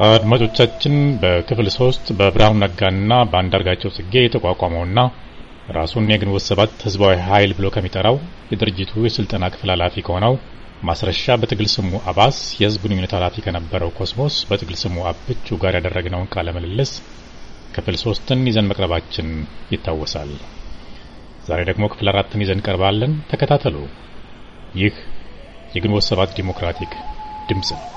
አድማጮቻችን በክፍል ሶስት በብርሃኑ ነጋና በአንዳርጋቸው ጽጌ የተቋቋመውና ራሱን የግንቦት ሰባት ህዝባዊ ኃይል ብሎ ከሚጠራው የድርጅቱ የስልጠና ክፍል ኃላፊ ከሆነው ማስረሻ በትግል ስሙ አባስ የህዝብ ግንኙነት ኃላፊ ከነበረው ኮስሞስ በትግል ስሙ አብቹ ጋር ያደረግነውን ቃለ ምልልስ ክፍል ሶስትን ይዘን መቅረባችን ይታወሳል። ዛሬ ደግሞ ክፍል አራትን ይዘን ቀርባለን። ተከታተሉ። ይህ የግንቦት ሰባት ዲሞክራቲክ ድምፅ ነው።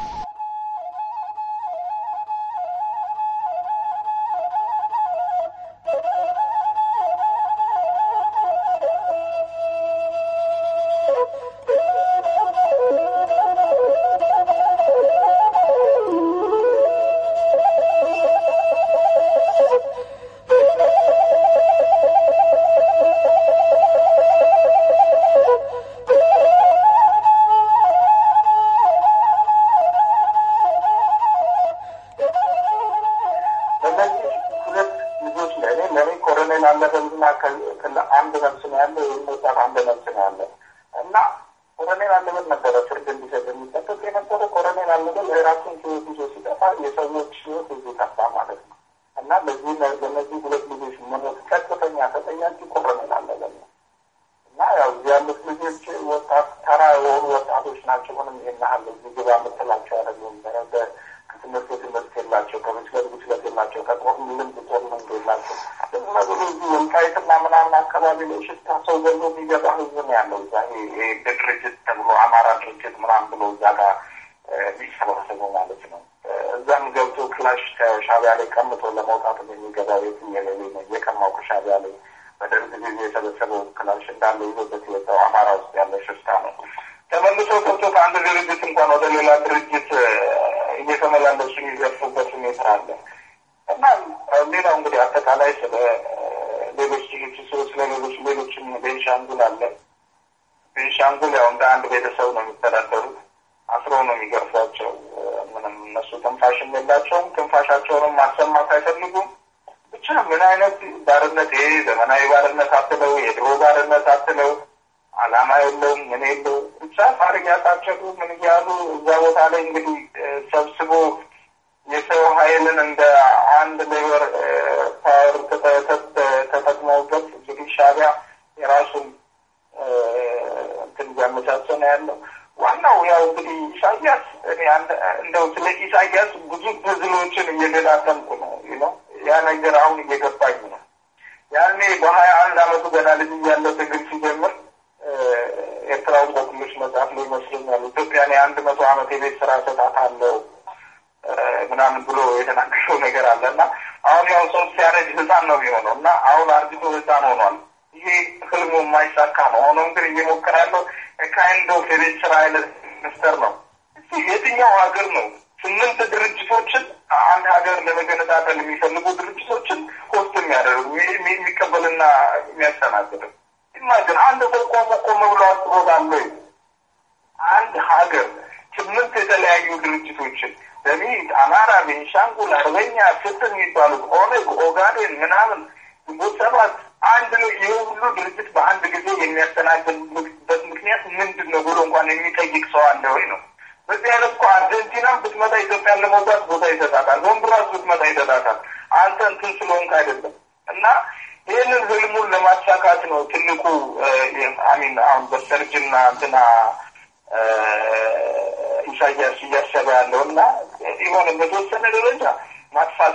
ኢሳያስ እያሰበ ያለው እና የሆነ በተወሰነ ደረጃ ማጥፋት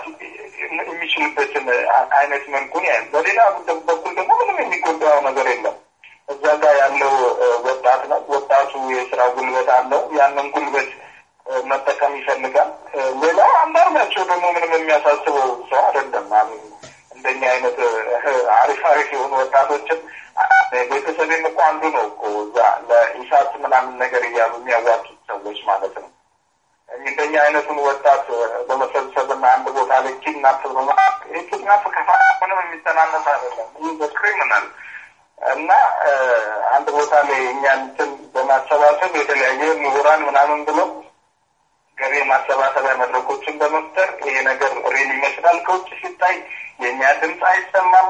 የሚችልበትን አይነት መልኩን ያል። በሌላ በኩል ደግሞ ምንም የሚጎዳው ነገር የለም። እዛ ጋር ያለው ወጣት ነው። ወጣቱ የስራ ጉልበት አለው። ያንን ጉልበት መጠቀም ይፈልጋል። ሌላው አንዳርጋቸው ደግሞ ምንም የሚያሳስበው ሰው አይደለም። እንደኛ አይነት አሪፍ አሪፍ የሆኑ ወጣቶችን ቤተሰቤም እኮ አንዱ ነው እኮ እዛ ለኢሳት ምናምን ነገር እያሉ የሚያዋጡት ሰዎች ማለት ነው። እንደኛ አይነቱን ወጣት በመሰብሰብና አንድ ቦታ ላይ ኪድናፕ ኪድናፕ ከፋ ምንም የሚተናነስ አይደለም። ይህ በክሪሚናል እና አንድ ቦታ ላይ እኛን እንትን በማሰባሰብ የተለያየ ምሁራን ምናምን ብሎ ገቢ ማሰባሰቢያ መድረኮችን በመፍጠር ይሄ ነገር ሬል ይመስላል። ከውጭ ሲታይ የእኛ ድምፅ አይሰማም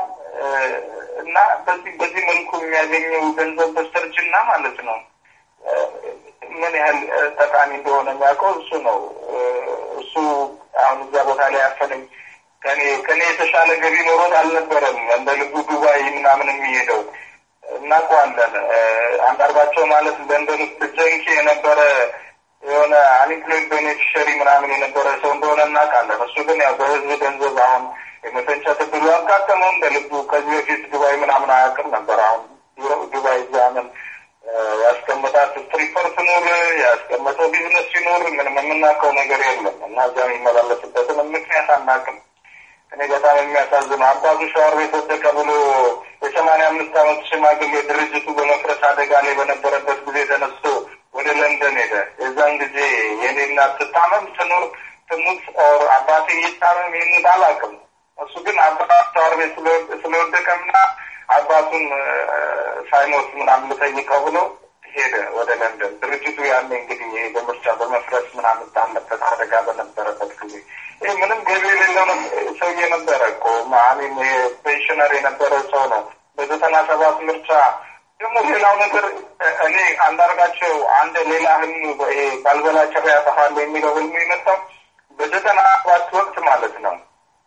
እና በዚህ በዚህ መልኩ የሚያገኘው ገንዘብ በስተርጅና ማለት ነው ምን ያህል ጠቃሚ እንደሆነ የሚያውቀው እሱ ነው። እሱ አሁን እዛ ቦታ ላይ ያፈነኝ ከኔ ከኔ የተሻለ ገቢ ኖሮት አልነበረም እንደ ልቡ ዱባይ ምናምን የሚሄደው እናውቀዋለን። አንዳርጋቸው ማለት ለንደን ውስጥ ጀንኪ የነበረ የሆነ አንኢምፕሎይድ ቤኔፊሸሪ ምናምን የነበረ ሰው እንደሆነ እናውቃለን። እሱ ግን ያው በህዝብ ገንዘብ አሁን የመፈንጨት እድሉ ያጋጠመው እንደ ልቡ ከዚህ በፊት ዱባይ ምናምን አያውቅም ነበር። አሁን ዱባይ ዛምን ያስቀመጣት ስትሪፐር ትኑር ያስቀመጠው ቢዝነስ ሲኖር ምንም የምናውቀው ነገር የለም እና እዛ የሚመላለስበትን ምክንያት አናውቅም። እኔ በጣም የሚያሳዝነው አባቱ ሸዋር ቤት ወደቀ ብሎ የሰማንያ አምስት ዓመት ሽማግሌ ድርጅቱ በመፍረስ አደጋ ላይ በነበረበት ጊዜ ተነስቶ ወደ ለንደን ሄደ። የዛን ጊዜ የኔ እናት ትታመም ትኑር ትሙት ኦር አባቴ ይታመም ይህንን አላውቅም። እሱ ግን አባት ሸዋር ቤት ስለወደቀምና አባቱን ሳይሞት ምናምን ልጠይቀው ብሎ ሄደ ወደ ለንደን። ድርጅቱ ያኔ እንግዲህ ይሄ በምርጫ በመፍረስ ምናምን ባለበት አደጋ በነበረበት ጊዜ ይህ ምንም ገቢ የሌለው ሰውዬ ነበረ እኮ ማሚን ፔንሽነር የነበረ ሰው ነው። በዘጠና ሰባት ምርጫ ደግሞ ሌላው ነገር እኔ አንዳርጋቸው አንድ ሌላ ህልሙ ይሄ ባልበላ ጭራ ያጠፋል የሚለው ህልሙ የመጣው በዘጠና ሰባት ወቅት ማለት ነው።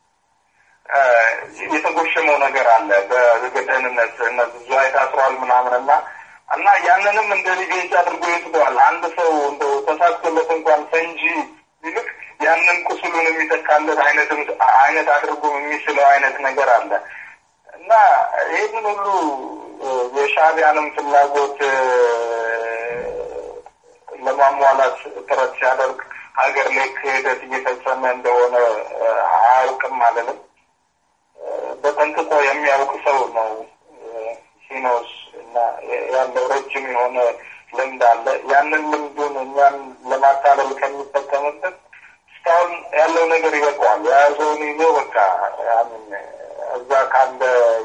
የተጎሸመው ነገር አለ በገጠንነት ዝዋይ ታስሯል ምናምን እና እና ያንንም እንደ ሪቬንጅ አድርጎ ይወስደዋል። አንድ ሰው እንደው ተሳክቶለት እንኳን ፈንጂ ይልቅ ያንን ቁስሉን የሚተካለት አይነት አይነት አድርጎ የሚስለው አይነት ነገር አለ እና ይህንን ሁሉ የሻዕቢያንም ፍላጎት ለማሟላት ጥረት ሲያደርግ ሀገር ላይ ክህደት እየፈጸመ እንደሆነ አያውቅም አለንም። በጠንቅቆ የሚያውቅ ሰው ነው ሲኖስ እና ያለው ረጅም የሆነ ልምድ አለ። ያንን ልምዱን እኛን ለማታለል ከሚጠቀምበት እስካሁን ያለው ነገር ይበቃዋል። የያዘውን ይዞ በቃ እዛ ካለ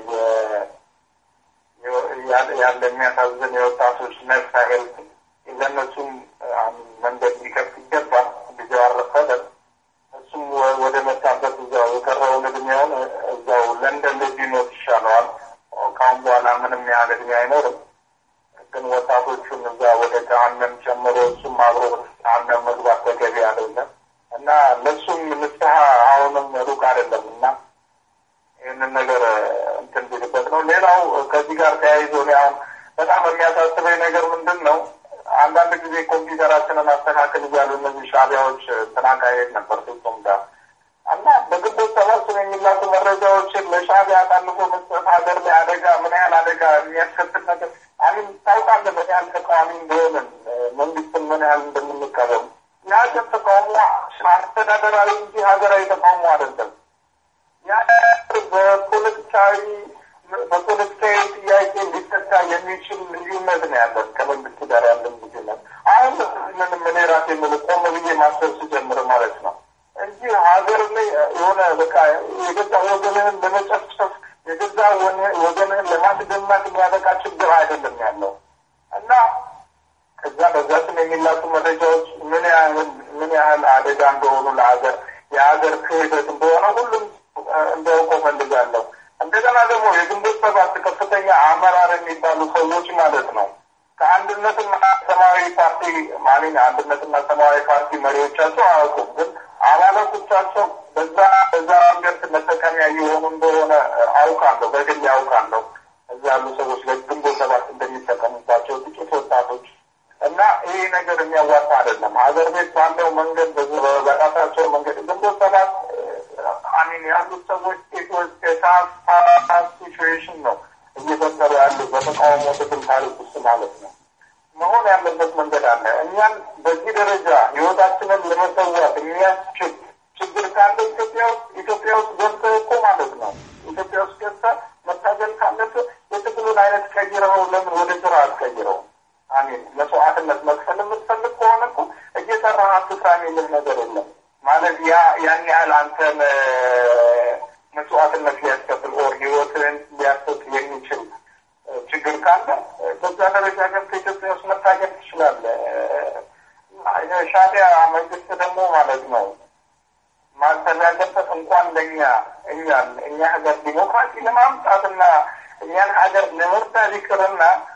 ያለ የሚያሳዝን የወጣቶች ነፍስ ያህል ለእነሱም መንገድ ሊከፍት ይገባል። ጊዜው አረፈደ። እሱም ወደ መጣበት እዛው የቀረውን እድሜውን እዛው ለንደን ላይ ቢሞት ይሻለዋል። ካሁን በኋላ ምንም ያህል እድሜ አይኖርም። ግን ወጣቶቹን እዛ ወደ ገሀነም ጨምሮ እሱም አብሮ ገሀነም መግባት ተገቢ አይደለም እና ለእሱም ንስሐ አሁንም ሩቅ አይደለም እና ይህንን ነገር እንትን ቢልበት ነው። ሌላው ከዚህ ጋር ተያይዞ እኔ አሁን በጣም የሚያሳስበኝ ነገር ምንድን ነው? አንዳንድ ጊዜ ኮምፒውተራችንን አስተካክል እያሉ እነዚህ ሻዕቢያዎች ተናካሄድ ነበር ፍጹም ጋር እና በግንቦት ሰባት ስም የሚላኩ መረጃዎችን ለሻዕቢያ አሳልፎ መስጠት ሀገር ላይ አደጋ ምን ያህል አደጋ የሚያስከትል ነገር አሚን ታውቃለህ። ምን ያህል ተቃዋሚ እንደሆንን መንግስትን ምን ያህል እንደምንቃወም የሀገር ተቃውሞ አስተዳደራዊ እንጂ ሀገራዊ ተቃውሞ አይደለም። ያ በፖለቲካዊ በፖለቲካዊ ጥያቄ ሊፈታ የሚችል ልዩነት ነው ያለን ከመንግስት ጋር ያለን ልዩነት። አሁን ምንም እኔ ራሴ የምል ቆም ብዬ ማሰብ ስጀምር ማለት ነው እንጂ ሀገር ላይ የሆነ በቃ የገዛ ወገንህን ለመጨፍጨፍ የገዛ ወገንህን ለማስደማት የሚያበቃ ችግር አይደለም ያለው እና ከዛ በዛ ስም የሚላኩ መረጃዎች ምን ያህል ምን ያህል አደጋ እንደሆኑ ለሀገር የሀገር ክህደት እንደሆነ ሁሉም እንዲያውቀው ፈልጋለሁ። እንደገና ደግሞ የግንቦት ሰባት ከፍተኛ አመራር የሚባሉ ሰዎች ማለት ነው ከአንድነትና ሰማያዊ ፓርቲ ማንኛ አንድነትና ሰማያዊ ፓርቲ መሪዎቻቸው አያውቁም፣ ግን አባላቶቻቸው በዛ በዛ መንገድ መጠቀሚያ እየሆኑ እንደሆነ አውቃለሁ፣ በግል አውቃለሁ። እዛ ያሉ ሰዎች ለግንቦት ሰባት እንደሚጠቀሙባቸው ጥቂት ወጣቶች እና ይህ ነገር የሚያዋጣ አይደለም። ሀገር ቤት ባለው መንገድ በራሳቸው መንገድ ግንቦት ሰባት አሚን ያሉት ሰዎች የሳፋ ሲቹዌሽን ነው እየፈጠሩ ያሉ በተቃውሞ ትግል ታሪክ ውስጥ ማለት ነው። መሆን ያለበት መንገድ አለ። እኛን በዚህ ደረጃ ህይወታችንን ለመሰዋት የሚያስችል ችግር ካለ ኢትዮጵያ ውስጥ ኢትዮጵያ ውስጥ ገብተህ እኮ ማለት ነው ኢትዮጵያ ውስጥ ገብተህ መታገል ካለብህ የትግሉን አይነት ቀይረው ለምን ወደ ስራ አትቀይረው? አሚን መስዋዕትነት መክፈል የምትፈልግ ከሆነ እኮ እየሰራህ አትስራ የሚል ነገር የለም። ማለት ያ ያን ያህል አንተን መስዋዕትነት ሊያስከፍል ኦር ህይወትን ሊያስጥ የሚችል ችግር ካለ በዛ ደረጃ ገብተህ ኢትዮጵያ ውስጥ መታገል ትችላለህ። ሻዕቢያ መንግስት ደግሞ ማለት ነው ማሰብ ያለበት እንኳን ለእኛ እኛን እኛ ሀገር ዲሞክራሲ ለማምጣትና እኛን ሀገር ለመርዳት ይቅርና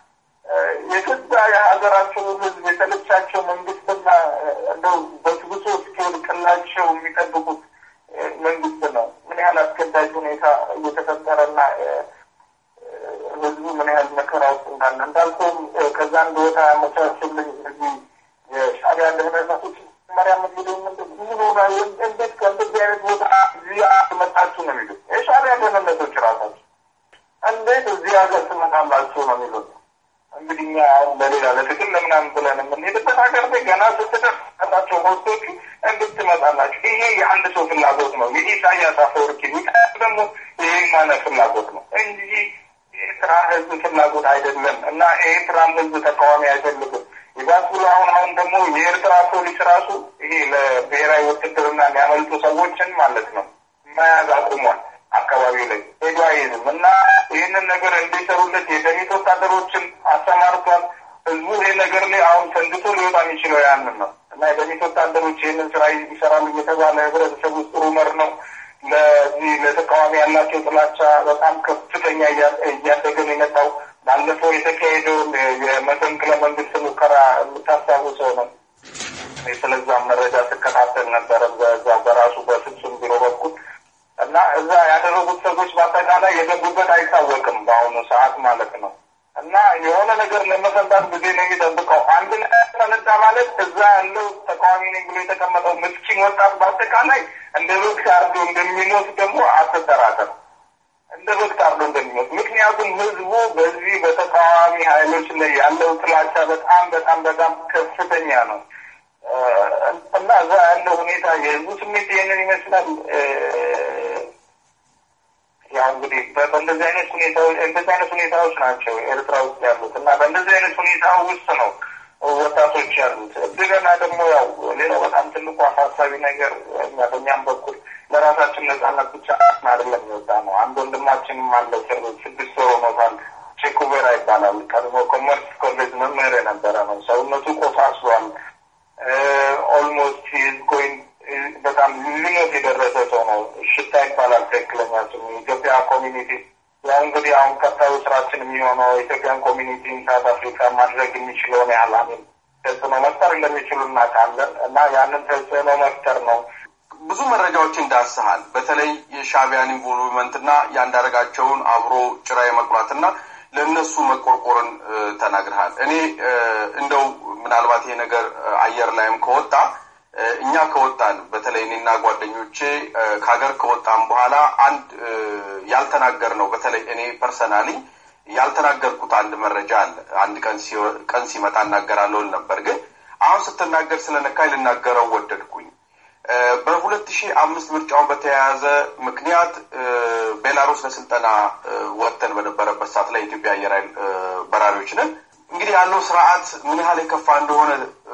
የገዛ የሀገራቸው ህዝብ የተለቻቸው መንግስትና እንደው በትብሶ እስኪወድቅላቸው የሚጠብቁት መንግስት ነው። ምን ያህል አስገዳጅ ሁኔታ እየተፈጠረና ህዝቡ ምን ያህል መከራ ውስጥ እንዳለ እንዳልኩም ከዛ እንደወጣ ያመቻችልኝ እዚህ የሻዕቢያ ደህንነቶች መሪያ ምግብ ምን ሆና እንዴት ከእንደዚህ አይነት ቦታ እዚህ መጣችሁ ነው የሚሉት የሻዕቢያ ደህንነቶች ራሳቸው እንዴት እዚህ ሀገር ትመጣላችሁ ነው የሚሉት። እንግዲህ እኛ አሁን ለሌላ ለትግል ለምናምን ብለን የምንሄድበት ሀገር ላይ ገና ስትደርሳቸው ሆስቶቹ እንዴት ትመጣላችሁ? ይሄ የአንድ ሰው ፍላጎት ነው። የኢሳያስ አፈወርቂ ደግሞ ይሄ ማነ ፍላጎት ነው እንጂ የኤርትራ ህዝብ ፍላጎት አይደለም እና የኤርትራም ህዝብ ተቃዋሚ አይፈልግም። ይባስ ብሎ አሁን አሁን ደግሞ የኤርትራ ፖሊስ ራሱ ይሄ ለብሔራዊ ውትድርና የሚያመልጡ ሰዎችን ማለት ነው መያዝ አቁሟል። አካባቢ ላይ ሄዶ አይዝም እና ይህንን ነገር እንዲሰሩለት የደሚት ወታደሮችን አሰማርቷል። ህዝቡ ይህ ነገር ላይ አሁን ሰንድቶ ሊወጣ የሚችለው ያንን ነው እና የደሚት ወታደሮች ይህንን ስራ ይሰራሉ እየተባለ ህብረተሰብ ውስጥ ሩመር ነው። ለዚህ ለተቃዋሚ ያላቸው ጥላቻ በጣም ከፍተኛ እያደገን የመጣው ባለፈው የተካሄደውን የመፈንቅለ መንግስት ሙከራ የምታስታውሰው ነው። ስለዛ መረጃ ስከታተል ነበረ በዛ በራሱ በፍጹም ቢሮ በኩል እና እዛ ያደረጉት ሰዎች በአጠቃላይ የገቡበት አይታወቅም በአሁኑ ሰዓት ማለት ነው። እና የሆነ ነገር ለመፈንታት ጊዜ ነው የሚጠብቀው። አንድ ተነዳ ማለት እዛ ያለው ተቃዋሚ ነኝ ብሎ የተቀመጠው ምስኪን ወጣት በአጠቃላይ እንደ በግ ታርዶ እንደሚሞት ደግሞ አትጠራጠር። እንደ በግ ታርዶ እንደሚሞት ምክንያቱም ህዝቡ በዚህ በተቃዋሚ ኃይሎች ላይ ያለው ጥላቻ በጣም በጣም በጣም ከፍተኛ ነው። እና እዛ ያለው ሁኔታ የህዝቡ ስሜት ይህንን ይመስላል። ያው እንግዲህ በእንደዚህ አይነት ሁኔታዎች እንደዚህ አይነት ሁኔታዎች ናቸው ኤርትራ ውስጥ ያሉት እና በእንደዚህ አይነት ሁኔታ ውስጥ ነው ወጣቶች ያሉት። እንደገና ደግሞ ያው ሌላው በጣም ትልቁ አሳሳቢ ነገር እኛ በእኛም በኩል ለራሳችን ነጻነት ብቻ አይደለም የወጣ ነው። አንድ ወንድማችንም አለ ስድስት ወር ሆኖታል። ቼኩቬራ ይባላል። ቀድሞ ኮመርስ ኮሌጅ መምህር የነበረ ነው። ሰውነቱ ቆሳስሏል። ኦልሞስት ሂዝ ጎይንግ በጣም ሊሞት የደረሰ ሰው ነው። ሽታ ይባላል ትክክለኛ ስሙ። ኢትዮጵያ ኮሚኒቲ ያው እንግዲህ አሁን ቀጣዩ ስራችን የሚሆነው ኢትዮጵያን ኮሚኒቲ ሳውት አፍሪካ ማድረግ የሚችለውን ያህል አሚን ተጽዕኖ መፍጠር እንደሚችሉ እናውቃለን እና ያንን ተጽዕኖ መፍጠር ነው። ብዙ መረጃዎችን ዳስሃል። በተለይ የሻዕቢያን ኢንቮልቭመንትና የአንዳርጋቸውን አብሮ ጭራ የመቁራትና ለእነሱ መቆርቆርን ተናግረሃል። እኔ እንደው ምናልባት ይሄ ነገር አየር ላይም ከወጣ እኛ ከወጣን በተለይ እኔና ጓደኞቼ ከሀገር ከወጣን በኋላ አንድ ያልተናገር ነው። በተለይ እኔ ፐርሰናሊ ያልተናገርኩት አንድ መረጃ አለ። አንድ ቀን ሲመጣ እናገራለሁ ነበር፣ ግን አሁን ስትናገር ስለነካኝ ልናገረው ወደድኩኝ። በሁለት ሺህ አምስት ምርጫውን በተያያዘ ምክንያት ቤላሩስ ለስልጠና ወጥተን በነበረበት ሰዓት ላይ የኢትዮጵያ አየር ኃይል በራሪዎች ነን። እንግዲህ ያለው ስርዓት ምን ያህል የከፋ እንደሆነ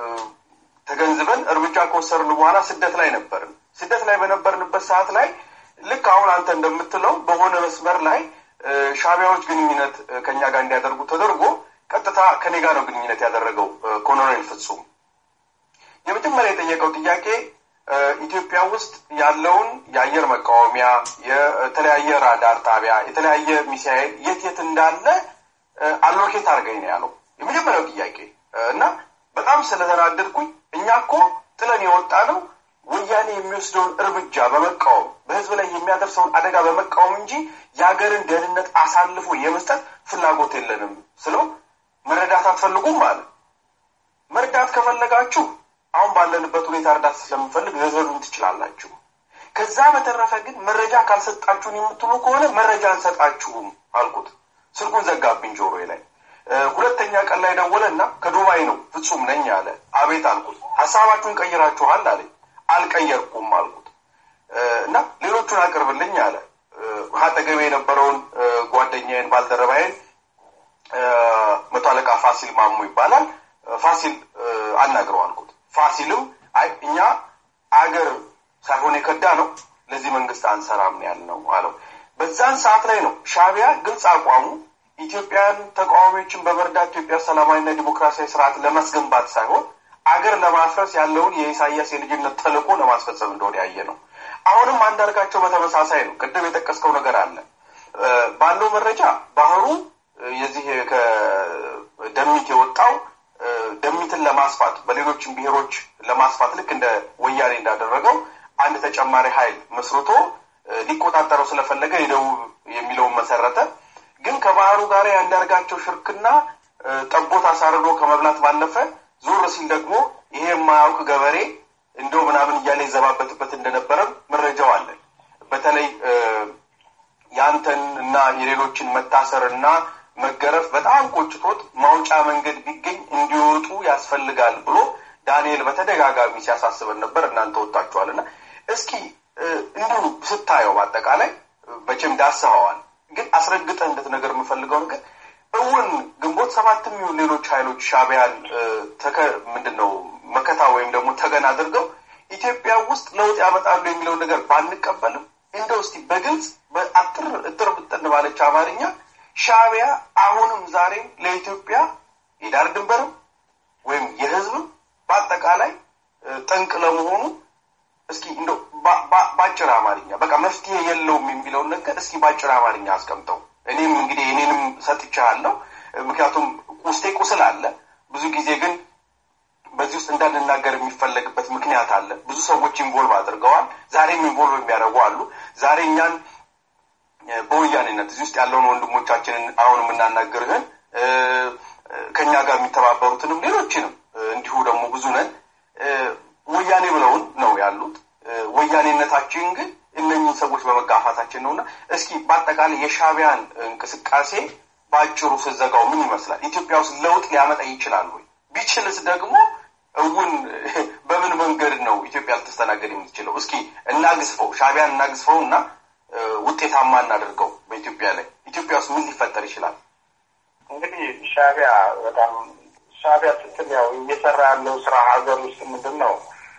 ተገንዝበን እርምጃ ከወሰድን በኋላ ስደት ላይ ነበርን። ስደት ላይ በነበርንበት ሰዓት ላይ ልክ አሁን አንተ እንደምትለው በሆነ መስመር ላይ ሻዕቢያዎች ግንኙነት ከኛ ጋር እንዲያደርጉ ተደርጎ ቀጥታ ከኔ ጋር ነው ግንኙነት ያደረገው ኮሎኔል ፍጹም። የመጀመሪያ የጠየቀው ጥያቄ ኢትዮጵያ ውስጥ ያለውን የአየር መቃወሚያ፣ የተለያየ ራዳር ጣቢያ፣ የተለያየ ሚሳኤል የት የት እንዳለ አሎኬት አድርገኝ ነው ያለው የመጀመሪያው ጥያቄ እና በጣም ስለተናደድኩኝ እኛ እኮ ጥለን የወጣ ነው ወያኔ የሚወስደውን እርምጃ በመቃወም በህዝብ ላይ የሚያደርሰውን አደጋ በመቃወም እንጂ የሀገርን ደህንነት አሳልፎ የመስጠት ፍላጎት የለንም ስለው መረዳት አትፈልጉም አለ። መርዳት ከፈለጋችሁ አሁን ባለንበት ሁኔታ እርዳታ ስለምንፈልግ ልትረዱን ትችላላችሁ። ከዛ በተረፈ ግን መረጃ ካልሰጣችሁን የምትሉ ከሆነ መረጃ አንሰጣችሁም አልኩት። ስልኩን ዘጋብኝ ጆሮዬ ላይ። ሁለተኛ ቀን ላይ ደወለና ከዱባይ ነው ፍጹም ነኝ አለ። አቤት አልኩት። ሀሳባችሁን ቀይራችኋል አለኝ። አልቀየርኩም አልኩት እና ሌሎቹን አቅርብልኝ አለ። አጠገቤ የነበረውን ጓደኛዬን ባልደረባዬን መቶ አለቃ ፋሲል ማሙ ይባላል። ፋሲል አናግረው አልኩት። ፋሲልም አይ እኛ አገር ሳይሆን የከዳ ነው ለዚህ መንግስት አንሰራም ነው ያልነው አለው። በዛን ሰዓት ላይ ነው ሻዕቢያ ግልጽ አቋሙ ኢትዮጵያን ተቃዋሚዎችን በመርዳት ኢትዮጵያ ሰላማዊና ዲሞክራሲያዊ ስርዓት ለማስገንባት ሳይሆን አገር ለማፍረስ ያለውን የኢሳያስ የልጅነት ተልዕኮ ለማስፈጸም እንደሆነ ያየ ነው። አሁንም አንዳርጋቸው በተመሳሳይ ነው። ቅድም የጠቀስከው ነገር አለ። ባለው መረጃ ባህሩ የዚህ ደሚት የወጣው ደሚትን ለማስፋት በሌሎችም ብሔሮች ለማስፋት ልክ እንደ ወያኔ እንዳደረገው አንድ ተጨማሪ ኃይል መስርቶ ሊቆጣጠረው ስለፈለገ የደቡብ የሚለውን መሰረተ። ግን ከባህሩ ጋር ያንዳርጋቸው ሽርክና ጠቦት አሳርዶ ከመብላት ባለፈ ዞር ሲል ደግሞ ይሄ የማያውቅ ገበሬ እንደው ምናምን እያለ ይዘባበትበት እንደነበረም መረጃው አለን። በተለይ ያንተን እና የሌሎችን መታሰር እና መገረፍ በጣም ቆጭቶት ማውጫ መንገድ ቢገኝ እንዲወጡ ያስፈልጋል ብሎ ዳንኤል በተደጋጋሚ ሲያሳስበን ነበር። እናንተ ወጣችኋል እና እስኪ እንዲሁ ስታየው በአጠቃላይ መቼም ዳስኸዋል፣ ግን አስረግጠህ እንድትነገር የምፈልገው ነገር እውን ግንቦት ሰባትም ይሁን ሌሎች ኃይሎች ሻዕቢያን ተከ ምንድን ነው መከታ ወይም ደግሞ ተገን አድርገው ኢትዮጵያ ውስጥ ለውጥ ያመጣሉ የሚለውን ነገር ባንቀበልም እንደው እስቲ በግልጽ በአጥር እጥር ብጥን ባለች አማርኛ ሻዕቢያ አሁንም ዛሬም ለኢትዮጵያ የዳር ድንበርም ወይም የሕዝብም በአጠቃላይ ጠንቅ ለመሆኑ እስኪ እንደው በአጭር አማርኛ በቃ መፍትሄ የለውም የሚለውን ነገር እስኪ በአጭር አማርኛ አስቀምጠው። እኔም እንግዲህ እኔንም ሰጥቻለሁ፣ ምክንያቱም ውስጤ ቁስል አለ። ብዙ ጊዜ ግን በዚህ ውስጥ እንዳንናገር የሚፈለግበት ምክንያት አለ። ብዙ ሰዎች ኢንቮልቭ አድርገዋል። ዛሬም ኢንቮልቭ የሚያደርጉ አሉ። ዛሬ እኛን በወያኔነት እዚህ ውስጥ ያለውን ወንድሞቻችንን አሁን የምናናግርህን ከእኛ ጋር የሚተባበሩትንም ሌሎችንም እንዲሁ ደግሞ ብዙ ነን ወያኔ ብለውን ነው ያሉት። ወያኔነታችን ግን እነኝህን ሰዎች በመጋፋታችን ነውና እስኪ በአጠቃላይ የሻዕቢያን እንቅስቃሴ በአጭሩ ስዘጋው ምን ይመስላል? ኢትዮጵያ ውስጥ ለውጥ ሊያመጣ ይችላል ወይ? ቢችልስ ደግሞ እውን በምን መንገድ ነው ኢትዮጵያ ልትስተናገድ የምትችለው? እስኪ እናግዝፈው፣ ሻዕቢያን እናግዝፈው እና ውጤታማ እናደርገው በኢትዮጵያ ላይ። ኢትዮጵያ ውስጥ ምን ሊፈጠር ይችላል? እንግዲህ ሻዕቢያ በጣም ሻዕቢያ ስትል ያው እየሰራ ያለው ስራ ሀገር ውስጥ ምንድን ነው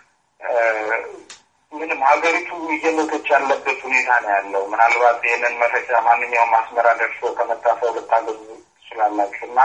ምንም ሀገሪቱ እየሞተች ያለበት ሁኔታ ነው ያለው። ምናልባት ይህንን መረጃ ማንኛውም አስመራ ደርሶ ከመጣ ሰው ልታገኙ ትችላላችሁ እና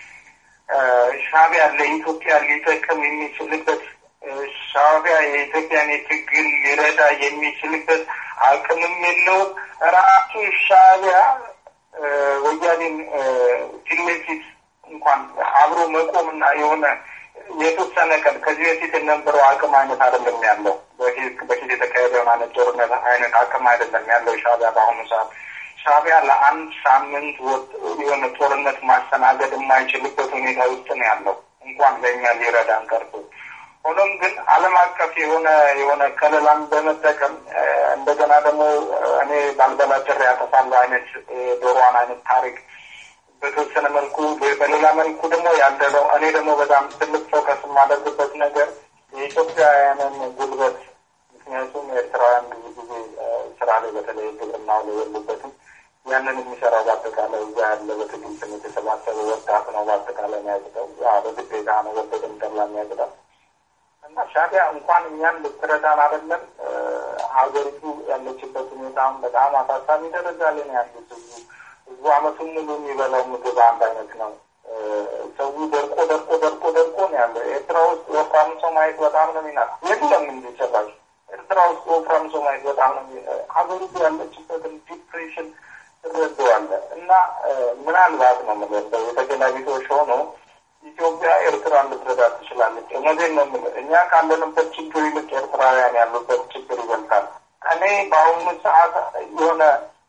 ሻዕቢያ ለኢትዮጵያ ሊጠቅም የሚችልበት ሻዕቢያ የኢትዮጵያን የትግል ሊረዳ የሚችልበት አቅምም የለው። ራሱ ሻዕቢያ ወያኔን ፊት ለፊት እንኳን አብሮ መቆምና የሆነ የተወሰነ ቀን ከዚህ በፊት የነበረው አቅም አይነት አይደለም ያለው። በፊት የተካሄደውን አይነት ጦርነት አይነት አቅም አይደለም ያለው ሻዕቢያ በአሁኑ ሰዓት። ሻዕቢያ ለአንድ ሳምንት የሆነ ጦርነት ማስተናገድ የማይችልበት ሁኔታ ውስጥ ነው ያለው እንኳን ለእኛ ሊረዳን ቀርቶ። ሆኖም ግን ዓለም አቀፍ የሆነ የሆነ ከለላን በመጠቀም እንደገና ደግሞ እኔ ባልበላ ጭሬ ያጠፋለሁ አይነት ዶሮዋን አይነት ታሪክ በተወሰነ መልኩ በሌላ መልኩ ደግሞ ያለነው እኔ ደግሞ በጣም ትልቅ ፎከስ የማደርግበት ነገር የኢትዮጵያውያንን ጉልበት ምክንያቱም ኤርትራውያን ብዙ ጊዜ ስራ ላይ በተለይ ግብርናው ላይ የሉበትም። ያንን የሚሰራው በአጠቃላይ እዛ ያለ በትግል ስም የተሰባሰበ ወጣት ነው። በአጠቃላይ የሚያቅጠው በግዴታ ነው ወደድም ጠላ የሚያቅጠው እና ሻዕቢያ እንኳን እኛን ልትረዳን አይደለም ሀገሪቱ ያለችበት ሁኔታም በጣም አሳሳቢ ደረጃ ላይ ነው ያሉት። ህዝቡ አመቱን ሙሉ የሚበላው ምግብ አንድ አይነት ነው። ሰው ደርቆ ደርቆ ደርቆ ደርቆ ነው ያለው። ኤርትራ ውስጥ ወፍራም ሰው ማየት በጣም ነው የሚናቅ የለም እንዲ ጨራሽ ኤርትራ ውስጥ ወፍራም ሰው ማየት በጣም ነው ሀገሪቱ ያለችበትን ዲፕሬሽን ትረዳዋለህ። እና ምናልባት ነው የምለው የተገላቢጦሽ ሆኖ ኢትዮጵያ ኤርትራን ልትረዳ ትችላለች። እውነቴን ነው የምልህ እኛ ካለንበት ችግር ይልቅ ኤርትራውያን ያሉበት ችግር ይበልጣል። እኔ በአሁኑ ሰዓት የሆነ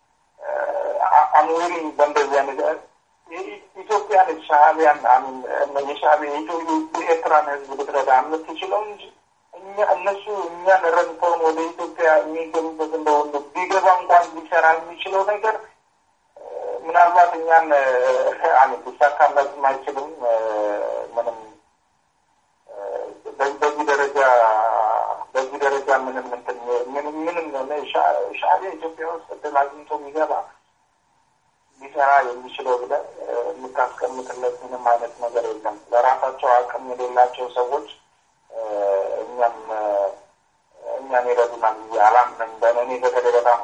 አምዊል በእንደዚህ አይነት ኢትዮጵያን ሻዕቢያን የሻዕቢያ የኤርትራን ህዝብ ልትረዳ የምትችለው እንጂ እኛ እነሱ እኛን ረድተውን ወደ ኢትዮጵያ የሚገቡበት እንደሁሉ ቢገባ እንኳን ሊሰራ የሚችለው ነገር ምናልባት እኛን ሊሳካላትም አይችልም። ምንም በዚህ ደረጃ በዚህ ደረጃ ምንም እንትን ምንም ምንም ሻዕቢያ ኢትዮጵያ ውስጥ እድል አግኝቶ የሚገባ ሊሰራ የሚችለው ብለህ የምታስቀምጥለት ምንም አይነት ነገር የለም። ለራሳቸው አቅም የሌላቸው ሰዎች እኛም እኛን ይረዱናል ብዬ አላምንም። በእኔ በተለይ በጣም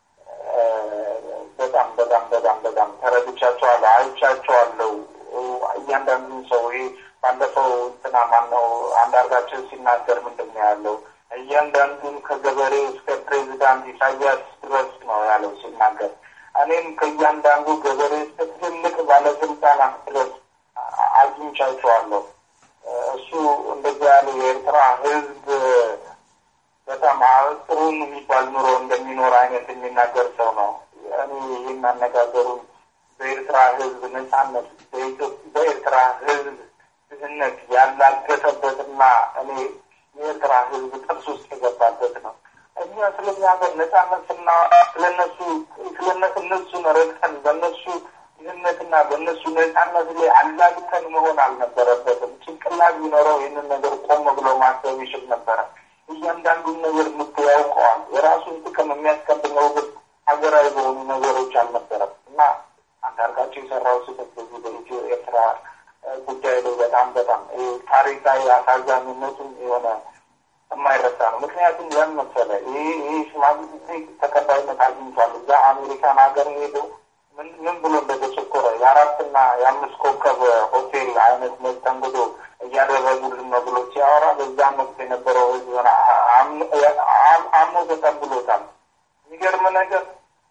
በጣም በጣም በጣም በጣም ተረድቻቸዋለሁ፣ አይቻቸዋለሁ። እያንዳንዱን ሰው ይሄ ባለፈው እንትና ማነው አንዳርጋቸው ሲናገር ምንድን ነው ያለው? እያንዳንዱን ከገበሬ እስከ ፕሬዚዳንት ኢሳያስ ድረስ ነው ያለው ሲናገር። እኔም ከእያንዳንዱ ገበሬ እስከ ትልልቅ ባለስልጣናት ድረስ አግኝቻቸዋለሁ። እሱ እንደዚያ ያለ የኤርትራ ህዝብ በጣም ጥሩን የሚባል ኑሮ እንደሚኖር አይነት የሚናገር ሰው ነው። እኔ ይህን አነጋገሩን በኤርትራ ህዝብ ነጻነት በኤርትራ ህዝብ ድህነት ያላገጠበትና እኔ የኤርትራ ህዝብ ጥርስ ውስጥ የገባበት ነው። እኛ ስለኛ ሀገር ነጻነት ስና ስለነሱ ስለነሱ እነሱን ረግጠን በእነሱ ድህነትና በእነሱ ነጻነት ላይ አላግተን መሆን አልነበረበትም። ጭንቅላት ቢኖረው ይህንን ነገር ቆም ብሎ ማሰብ ይችል ነበረ። እያንዳንዱን ነገር ምት ያውቀዋል። የራሱን ጥቅም የሚያስቀድመው ግን ሀገራዊ በሆኑ ነገሮች አልነበረም እና አንዳርጋቸው የሰራው ስህተት በዚህ በኢትዮ ኤርትራ ጉዳይ ላይ በጣም በጣም ታሪካዊ አሳዛኝነቱም የሆነ የማይረሳ ነው። ምክንያቱም ያን መሰለ ይህ ይህ ሽማግሌ ተቀባይነት አግኝቷል። እዛ አሜሪካን ሀገር ሄዶ ምን ብሎ እንደተቸኮረ የአራትና የአምስት ኮከብ ሆቴል አይነት መስተንግዶ እያደረጉልን ነው ብሎ ሲያወራ በዛም ወቅት የነበረው ህዝብ አምኖ ተቀብሎታል። የሚገርም ነገር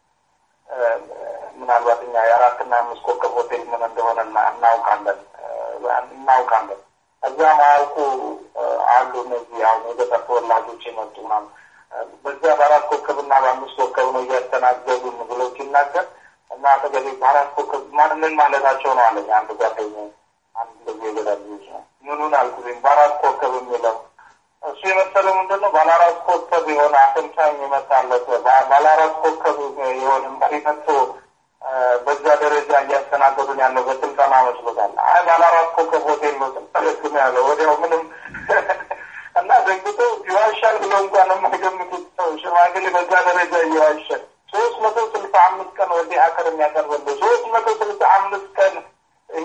ምናልባት እኛ የአራትና አምስት ኮከብ ሆቴል ምን እንደሆነ እናውቃለን እናውቃለን። እዛ ማያውቁ አሉ እነዚህ አሁን የገጠር ተወላጆች የመጡ ምናምን በዚያ በአራት ኮከብና በአምስት ኮከብ ነው እያስተናገዱን ብሎ ሲናገር እና አጠገቤ በአራት ኮከብ ማን ምን ማለታቸው ነው አለኝ አንድ ጓደኛ አንድ እንደዚህ የገጠር ልጆች ነው ምኑን አልኩኝ በአራት ኮከብ የሚለው እሱ የመሰለው ምንድን ነው ባለ አራት ኮከብ የሆነ አሰልጣኝ የመጣለት ባለ አራት ኮከብ የሆነ መሪ መጥቶ በዛ ደረጃ እያስተናገዱን ያለው በስልጠና መስሎታል። አይ ባለ አራት ኮከብ ሆቴል ነው ስልጠለግም ያለው ወዲያው ምንም እና ደግቶ ይዋሻል ብለው እንኳን የማይገምቱት ሰው ሽማግሌ በዛ ደረጃ እየዋሻል ሶስት መቶ ስልሳ አምስት ቀን ወዲህ አከር የሚያቀርበልህ ሶስት መቶ ስልሳ አምስት ቀን ይሄ